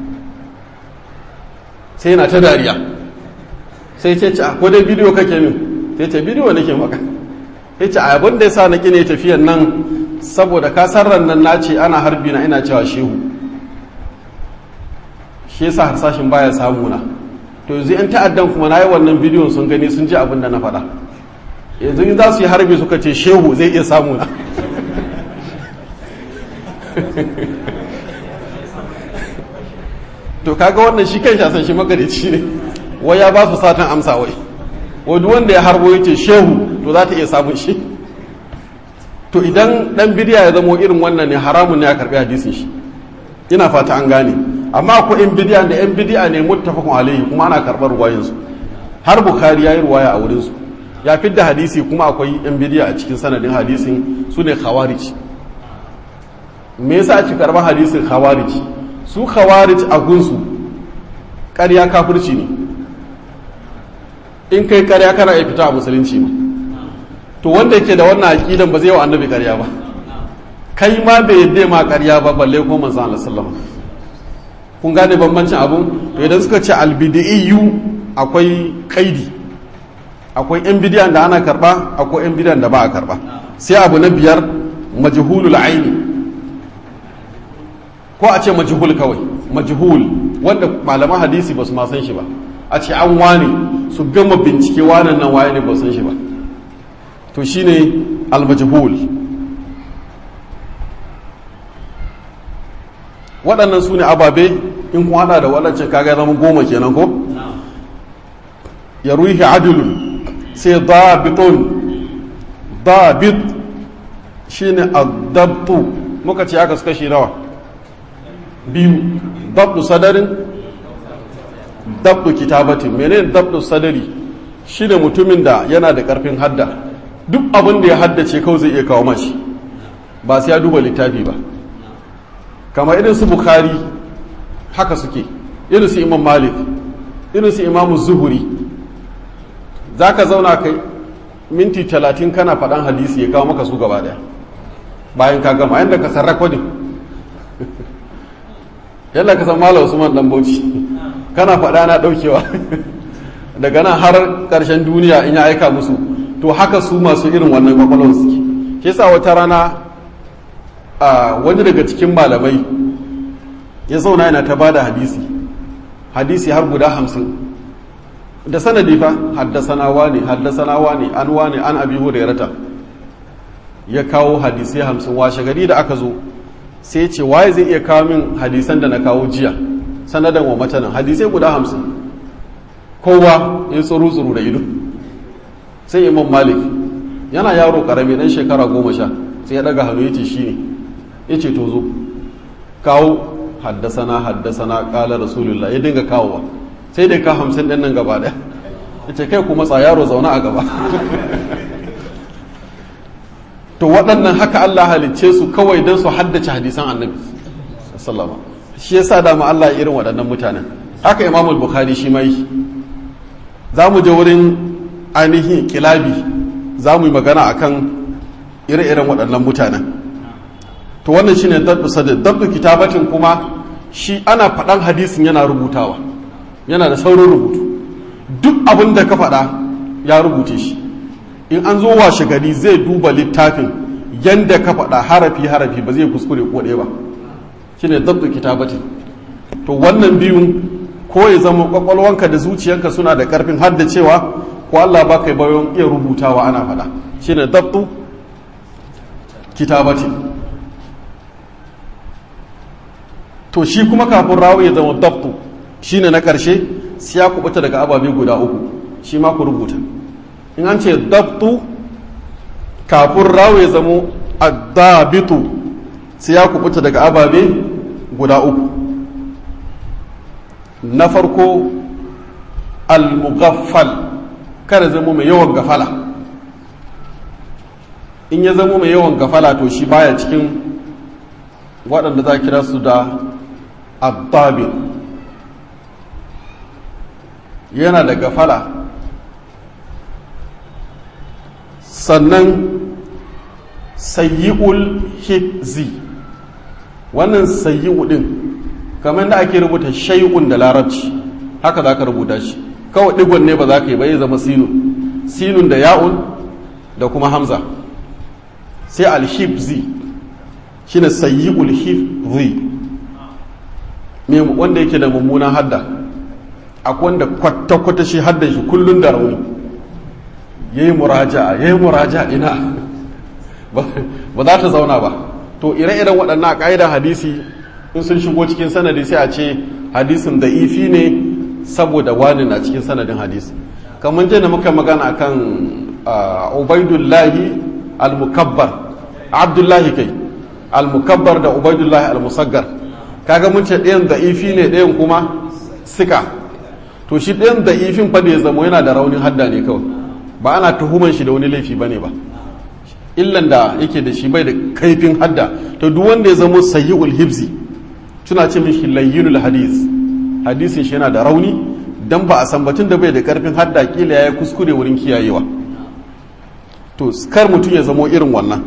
sai yana ta dariya sai ce ce ko dai bidiyo kake min sai ce bidiyo nake maka ya ce abin da ya sa na ne tafiyan nan saboda kasar nan na ce ana harbi na ina cewa shehu shi yasa harsashin baya samu na to yanzu yan ta'addan kuma na yi wannan bidiyon sun gani sun ji abin da na faɗa yanzu in za su yi harbi suka ce shehu zai iya samu na to kaga wannan shi kan shasan shi magarici ne wai ya ba su satan amsa wai wai duk wanda ya harbo ya ce shehu to za ta iya samun shi to idan dan bidiya ya zamo irin wannan ne haramun ne ya karbi hadisin shi ina fata an gane amma akwai yan bidiya da yan bidiya ne muttafaqun alaihi kuma ana karbar ruwayin su har bukhari yayi ruwaya a wurin su ya fidda hadisi kuma akwai yan bidiya a cikin sanadin hadisin su ne khawarij me yasa ake karban hadisin khawarij su khawarij a gunsu ƙarya kafirci ne in kai ƙarya kana iya fita a musulunci ma to wanda yake da wannan aqidan ba zai wa annabi ƙarya ba kai ma bai yadda ma ƙarya ba balle ko manzon Allah sallallahu kun gane bambancin abun to idan suka ce albidiyu akwai kaidi akwai yan bidiyan da ana karba akwai yan bidiyan da ba a karba sai abu na biyar majhulul aini ko a ce majhul kawai majhul wanda malaman hadisi ba su ma san shi ba a ce an wane su gama bincike wanan nan waye ne ba san shi ba to shine al-majhul waɗannan su ne ababe in kun hada da waɗancan kaga zama goma kenan ko ya ruhi adilun sai dabitun dabit shine adabtu muka ce aka suka shi nawa biyu dabdu sadarin dabdu kitabatin menene dabdu sadari shine mutumin da yana da karfin hadda duk abin da ya haddace kawai zai iya kawo mashi ba sai ya duba littafi ba kamar irin su bukhari haka suke irin su imam malik irin su imamu zuhuri za ka zauna kai minti talatin kana faɗan hadisi ya kawo maka su gaba daya bayan ka gama yadda ka san rakodin yadda ka san malam usman dan bauchi kana faɗa na ɗaukewa daga nan har ƙarshen duniya in ya aika musu to haka su masu irin wannan kwakwalwar suke shi sa wata rana a wani daga cikin malamai ya zauna yana ta bada hadisi hadisi har guda hamsin da sanadi fa haddasana wani haddasana wani an wani an abi hurairata ya kawo hadisai hamsin washe gari da aka zo sai ce waye zai iya kawo min hadisan da na kawo jiya sanadan wa matanan hadisai guda hamsin kowa ya tsuru tsuru da ido sai imam malik yana yaro karami dan shekara goma sha sai ya daga hannu ya ce shi ne ya ce to zo kawo haddasana haddasana kala rasulullah ya dinga kawowa sai dai ka hamsin ɗin nan gaba ɗaya ya ce kai kuma yaro zaune a gaba to waɗannan haka Allah halicce su kawai don su haddace hadisan annabi sallama shi yasa dama Allah irin waɗannan mutanen haka imamul bukhari shi mai za mu je wurin ainihin kilabi za mu yi magana akan ire-iren waɗannan mutanen to wannan shine dabdu sadr dabdu kitabatin kuma shi ana faɗan hadisin yana rubutawa yana da saurin rubutu duk abin da ka faɗa ya rubuce shi in an zo washe gari zai duba littafin yanda ka faɗa harafi harafi ba zai kuskure ko ɗaya ba shine dabdu kitabatin to wannan biyun ko ya zama kwakwalwanka da zuciyanka suna da karfin haddacewa ko Allah ba kai bayan iya rubutawa ana faɗa shine dabdu kitabatin to shi kuma kafin rawi ya zama dabtu shine na ƙarshe sai ya kubuta daga ababe guda uku shi ma ku rubuta in an ce dabtu kafin rawi ya zamo addabitu sai ya kubuta daga ababe guda uku na farko al-mughaffal kada zamo mai yawan gafala in ya zamo mai yawan gafala to shi baya cikin waɗanda za kira su da abdabi yana da gafala sannan sayyi'ul hibzi wannan sayyi'u din kamar da ake rubuta shay'un da larabci haka za ka rubuta shi kawai digon ne ba za ka yi ba ya zama sinun sinun da ya'un da kuma hamza sai alhibzi shine sayyi'ul hibzi me wanda yake da mummunan hadda akwai wanda kwata-kwata shi haddan shi kullun da rauni yayi muraja'a yayi muraja'a ina ba za ta zauna ba to ire-iren waɗannan ƙa'idar hadisi in sun shigo cikin sanadi sai a ce hadisin da ifi ne saboda wani na cikin sanadin hadisi kamar jana muka magana akan ubaidullahi al-mukabbar abdullahi kai al-mukabbar da ubaidullahi al-musaggar kaga mun ce ɗayan da ifi ne ɗayan kuma sika to shi ɗayan da ifin fa da ya zama yana da raunin hadda ne kawai ba ana tuhuman shi da wani laifi bane ba illan da yake da shi bai da kaifin hadda to duk wanda ya zama sayyi'ul hibzi suna ce mishi layyinul hadis hadisin shi yana da rauni dan ba a san batun da bai da karfin hadda kila ya kuskure wurin kiyayewa to kar mutum ya zamo irin wannan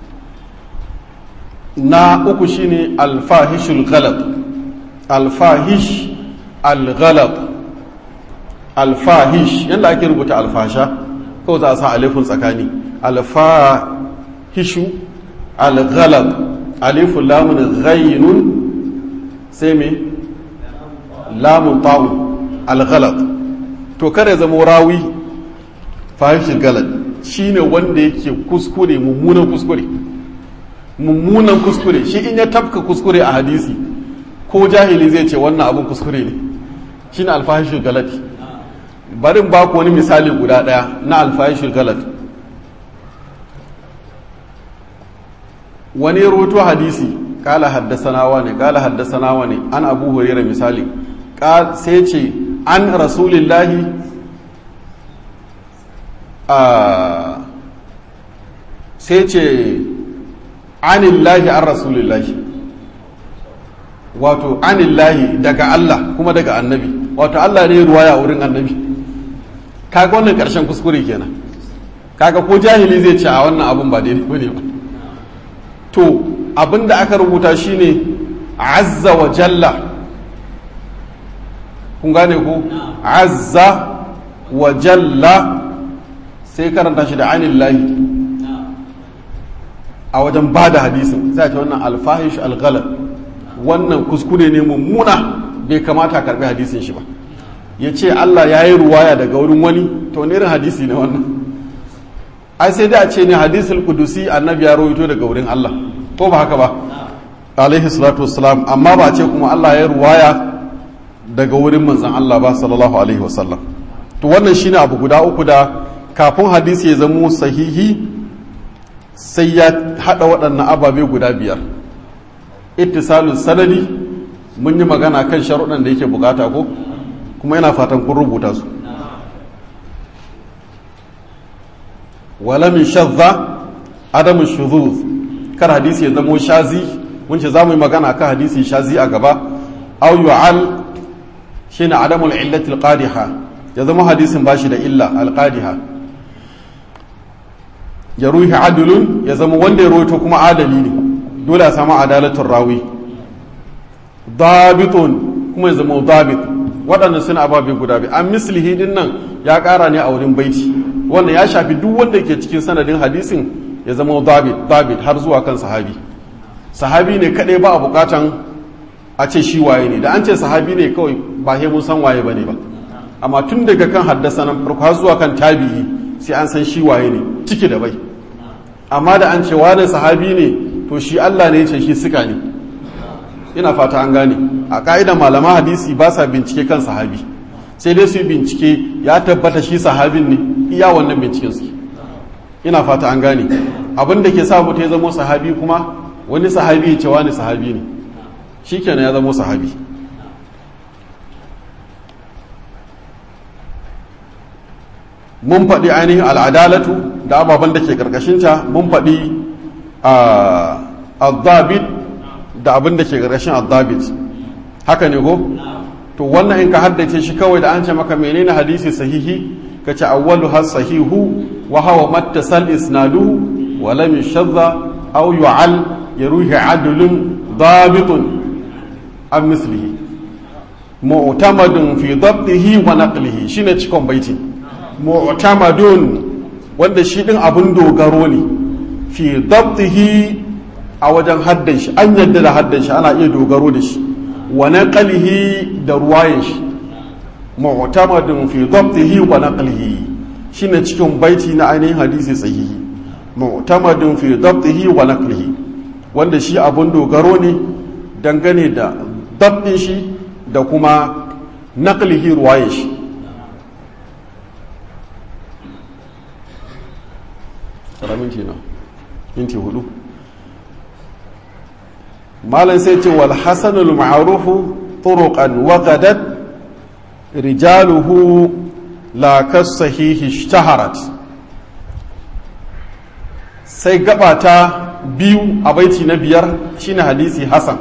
na uku shine alfahishul ghalab alfahish alghalab alfahish yanda ake rubuta alfasha kawai za a sa alifin tsakani alfahishu alghalab alifun lamun ghainun sai me lamun ta'un alghalab to kare zama rawi fahishin galad shine wanda yake kuskure mummunan kuskure mummunan kuskure shi in ya tafka kuskure a hadisi ko jahili zai ce wannan abin kuskure ne shine alfahishin galad barin ba ku wani misali guda ɗaya na alfahishul galat wani roto hadisi kala haddasanawa ne kala haddasanawa ne an abu hurera misali sai ce an rasulillahi sai ce anillahi an rasulillahi wato anillahi daga Allah kuma daga annabi wato Allah ne ruwaya wurin annabi kaga wannan ƙarshen kuskure kenan kaga ko jahili zai ce a wannan abun ba daidai bane ba to abin da aka rubuta shine azza wa jalla kun gane ko azza wa jalla sai karanta shi da anillahi a wajen ba da hadisin sai ce wannan alfahish alghalab wannan kuskure ne mummuna bai kamata a karbi hadisin shi ba ya ce Allah ya yi ruwaya daga wurin wani to ne irin hadisi ne wannan ai sai dai a ce ne hadisul kudusi annabi ya rawaito daga wurin Allah ko ba haka ba alaihi salatu wassalam amma ba ce kuma Allah ya yi ruwaya daga wurin manzon Allah ba sallallahu alaihi wasallam to wannan shine abu guda uku da kafin hadisi ya zamo sahihi sai ya hada waɗannan ababe guda biyar ittisalul sanadi mun yi magana kan sharuɗan da yake bukata ko kuma yana fatan kun rubuta su wala min shadda adamu shuzuz kar hadisi ya zamo shazi mun ce za mu yi magana kan hadisi shazi a gaba aw yu'al shine adamul illati alqadiha ya zama hadisin bashi da illa alqadiha ya ruhi adulun ya zama wanda ya rawaito kuma adali ne dole a samu adalatul rawi dabitun kuma ya zama dabit waɗannan suna ababe guda biyu an mislihi din nan ya ƙara ne a wurin baiti wannan ya shafi duk wanda ke cikin sanadin hadisin ya zama dabit dabit har zuwa kan sahabi sahabi ne kaɗai ba a buƙatan a ce shi waye ne da an ce sahabi ne kawai ba he mun san waye bane ba amma tun daga kan haddasa nan farko har zuwa kan tabi'i sai an san shi waye ne ciki da bai amma da an ce wani sahabi ne to shi Allah ne ya ce shi suka ne ina fata an gane a ka'idan malaman hadisi ba sa bincike kan sahabi sai dai su yi bincike ya tabbata shi sahabin ne iya wannan binciken su ina fata an gane abin da ke sa mutum ya zama sahabi kuma wani sahabi ya ce wani sahabi ne shi kenan ya zama sahabi mun faɗi ainihin al'adalatu da ababen da ke ƙarƙashinta mun faɗi al-zabit da abin da ke ƙarƙashin al-zabit haka ne ko? to wannan in ka haddace shi kawai da an ce maka menene hadisi sahihi ka ce awwalu har sahihu wa hawa mattasal isnaduhu wa lam yashadda aw yu'al yaruhi adlun dabitun an mislihi mu'tamadun fi dabtihi wa naqlihi shine cikon baiti mu'tamadun wanda shi din abun dogaro ne fi dabtihi a wajen haddan shi an yadda da haddan shi ana iya dogaro da shi wa naqlihi da ruwayan shi mu'tamadun fi dabtihi wa naqlihi shine cikin baiti na ainihin hadisi sahihi mu'tamadun fi dabtihi wa naqlihi wanda shi abun dogaro ne dangane da dabtin shi da kuma naqlihi ruwayan shi tsara minti na minti hudu malam sai ce wal hasanul ma'rufu turuqan wa gadat rijaluhu la kasahihi ishtaharat sai gabata biyu a baiti na biyar shine hadisi hasan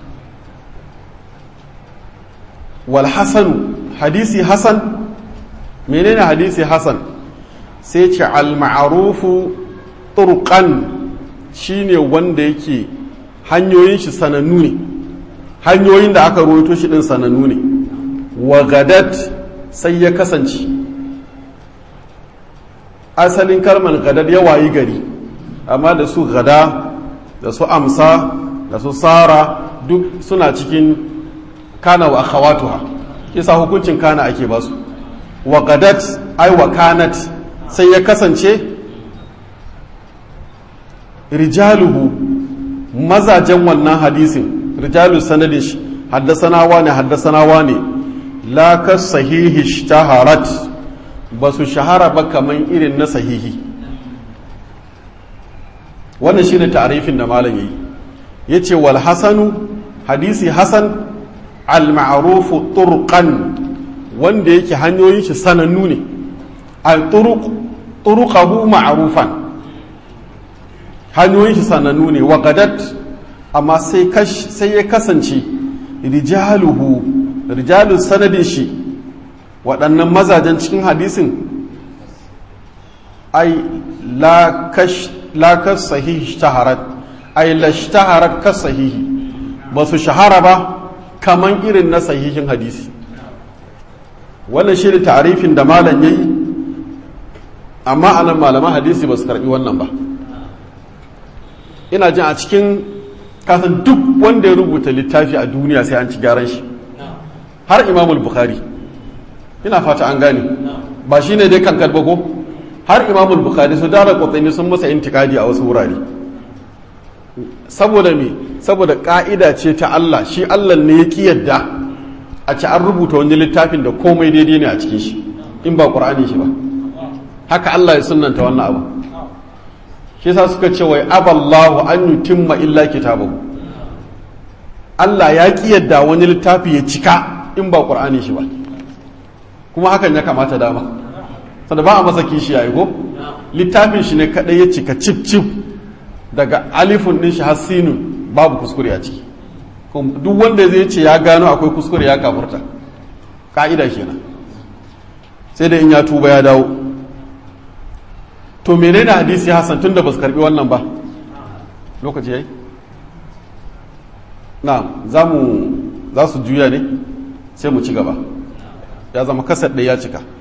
wal hasanu hadisi hasan menene hadisi hasan sai ce al ma'rufu turqan shine wanda yake hanyoyin shi sanannu ne hanyoyin da aka rawaito shi din sanannu ne wa gadat sai ya kasance asalin kalmar gadad ya wayi gari amma da su gada da su amsa da su sara duk suna cikin kana wa akhawatuha kisa hukuncin kana ake basu wa gadat ai wa kanat sai ya kasance rijaluhu mazajen wannan hadisin rijalu sanadin shi haddasanawa ne haddasanawa ne la ka sahihi shtaharat ba su shahara ba kaman irin na sahihi wannan shine ta'arifin da malam yayi yace wal hasanu hadisi hasan al ma'rufu turqan wanda yake hanyoyin shi sanannu ne al turuq turuqahu ma'rufan hanyoyin shi sanannu ne wa gadat amma sai ya kasance rijaluhu rijalun sanadin shi waɗannan mazajen cikin hadisin ai la kas sahihi shtaharat ai la shtaharat kas sahihi ba su shahara ba kaman irin na sahihin hadisi wannan shi ne tarifin da malam yayi amma anan malaman hadisi ba su karbi wannan ba ina jin a cikin kasan duk wanda ya rubuta littafi a duniya sai an ci gyaran shi har imamul bukhari ina fata an gane ba shi ne dai kan ko har imamul bukhari su dara kwatsani sun masa intikadi a wasu wurare saboda me saboda ka'ida ce ta Allah shi Allah ne ya ki yadda a ci an rubuta wani littafin da komai daidai ne a cikin shi in ba qur'ani shi ba haka Allah ya sunnanta wannan abu shi yasa suka ce wai aballahu an yutimma illa kitabahu Allah ya ki yadda wani littafi ya cika in ba qur'ani shi ba kuma hakan ya kamata dama sanda ba a masa kishi yayi ko littafin shi ne kadai ya cika cip cip daga alifun din shi har sinun babu kuskure a ciki duk wanda zai ce ya gano akwai kuskure ya kafurta ka'ida kenan sai da in ya tuba ya dawo to menene hadisi hasan tun da ba su karbi wannan ba lokaci yayi na za mu za su juya ne sai mu ci gaba ya zama kasar ɗaya ya cika